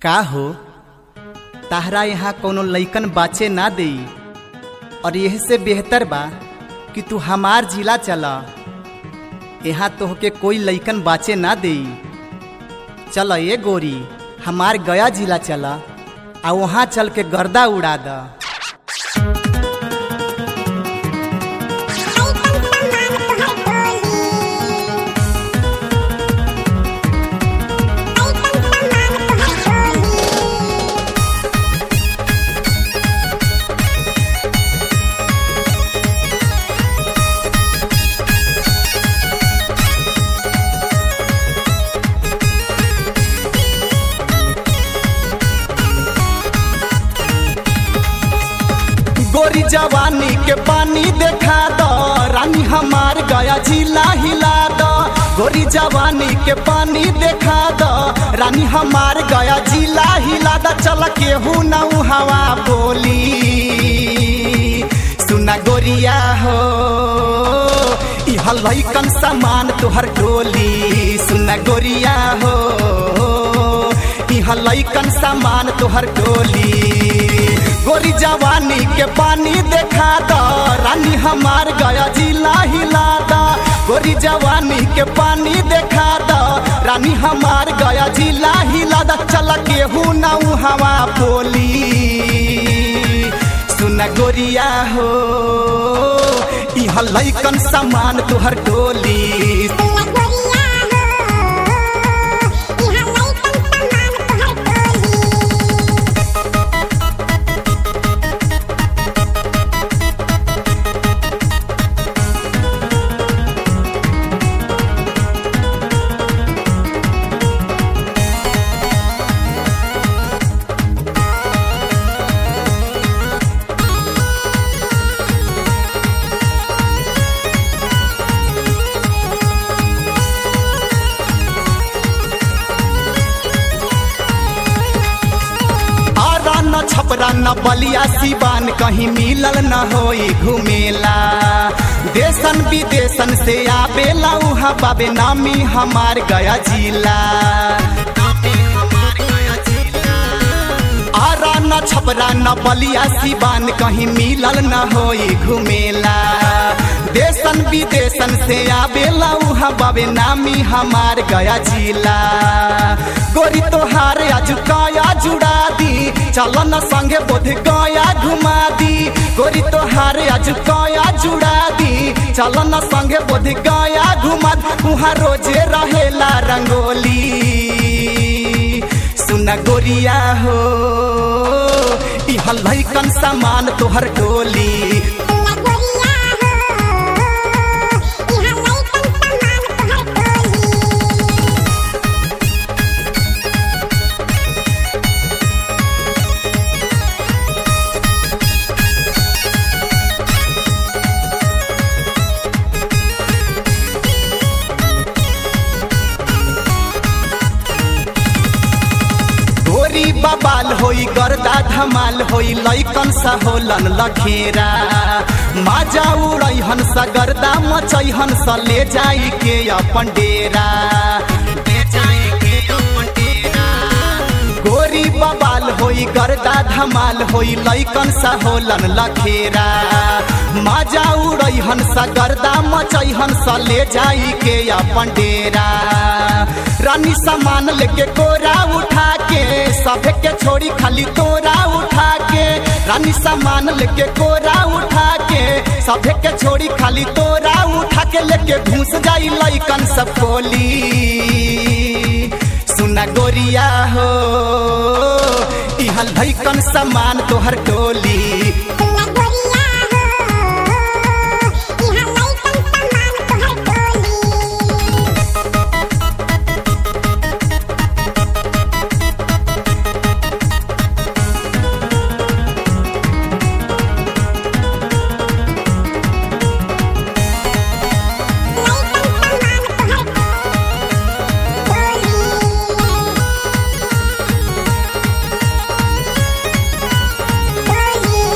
का हो ताहरा यहाँ कोनो लइकन बाचे ना देई और यह से बेहतर बा कि तू हमार जिला चला यहाँ तोहके कोई लइकन बाचे ना देई चल ये गोरी हमार गया जिला चला आ वहाँ चल के गर्दा उड़ा द गोरी जवानी के पानी देखा दो रानी हमार गया जिला हिला दो गोरी जवानी के पानी देखा दो रानी हमार गया जिला हिला दो चल केहू नऊ हवा बोली सुना गोरिया हो इह लइकन सामान तोहर टोली सुना गोरिया हो इह लइकन सामान तोहर टोली गोरी जवानी के पानी देखा द रानी हमार गया जिला हिला द गोरी जवानी के पानी देखा द रानी हमार गया जिला हिला द चल केहू नऊ हवा बोली सुन गोरिया हो इह लइकन सामान तोहर टोली आरा न छपरा न बलिया सिवान कहीं मिलल न होई घुमेला देशन विदेशन से आवेला उहाँ बाबे नामी हमार गया जिला आरा न छपरा न बलिया सिवान कहीं मिलल न होई घुमेला देशन विदेशन से आवेला उहाँ बाबे नामी हमार गया जिला गोरी तोहार आज काया जुड़ा दी चल न संगे बोध गया घुमा दी गोरी तोहार आज काया जुड़ा दी चल न संगे बोध गया घुमा दी उहाँ रोजे रहेला रंगोली सुन गोरिया हो इह लइकन सामान तोहर टोली गोरी बबाल होई गर्दा धमाल होई लइकन सा होलन लखेरा माजा उड़ई हंस गर्दा मचई हंस ले जाई के अपन डेरा गोरी बबाल होई गर्दा धमाल होई लइकन सा होलन लखेरा माजा उड़ई हंस गर्दा मचई हंस ले जाई के अपन डेरा रानी सामान लेके कोरा उठा के सभे के छोड़ी खाली तोरा उठा के रानी सामान लेके कोरा उठा के सभे के छोड़ी खाली तोरा उठा के लेके घूस जाई लइकन सब कोली सुना गोरिया हो इहल लइकन सामान तोहर टोली Thank you.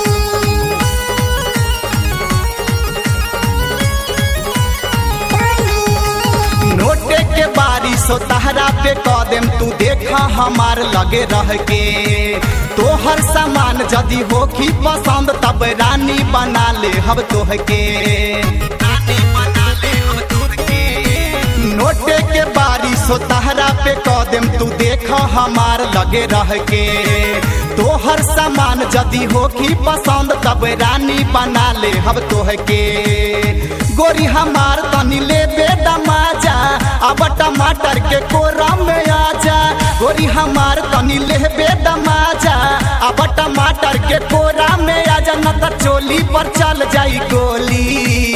पे कदम तू देखा हमार लगे रह के तोहर सामान यदि होखी पसंद तब रानी बना ले हम तोहके रानी बना ले हम तोहके नोटे के बारिश हो तहरा पे कदम तू देखा हमार लगे रह के तोहर सामान यदि होखी पसंद तब रानी बना ले हम तोहके गोरी हमार तनी ले बेटा माजा अब टमाटर के कोरा में आजा गोरी हमार तनी ले बेटा माजा अब टमाटर के कोरा में आजा न त चोली पर चल जाई गोली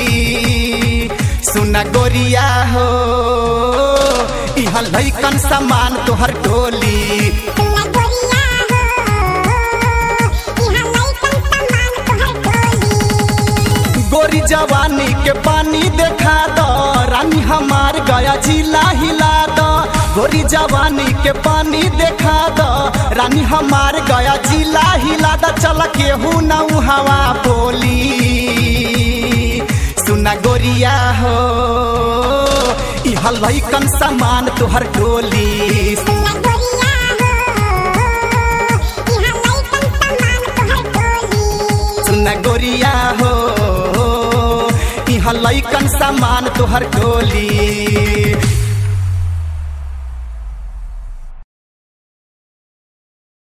सुना गोरिया हो इहा लैकन सामान तोहर टोली सुना गोरिया हो इहा लइकन सामान तोहर टोली गोरी जवानी के पानी देखा दो रानी हमार गया जिला हिला दो गोरी जवानी के पानी देखा दो रानी हमार गया जिला हिला दो चल केहू न हवा बोली सुना गोरिया हो इहा लैकन सामान तोहर टोली सुना गोरिया हो इहा लइकन सामान तोहर टोली सुना गोरिया हो इहा लैकन सामान तोहर टोली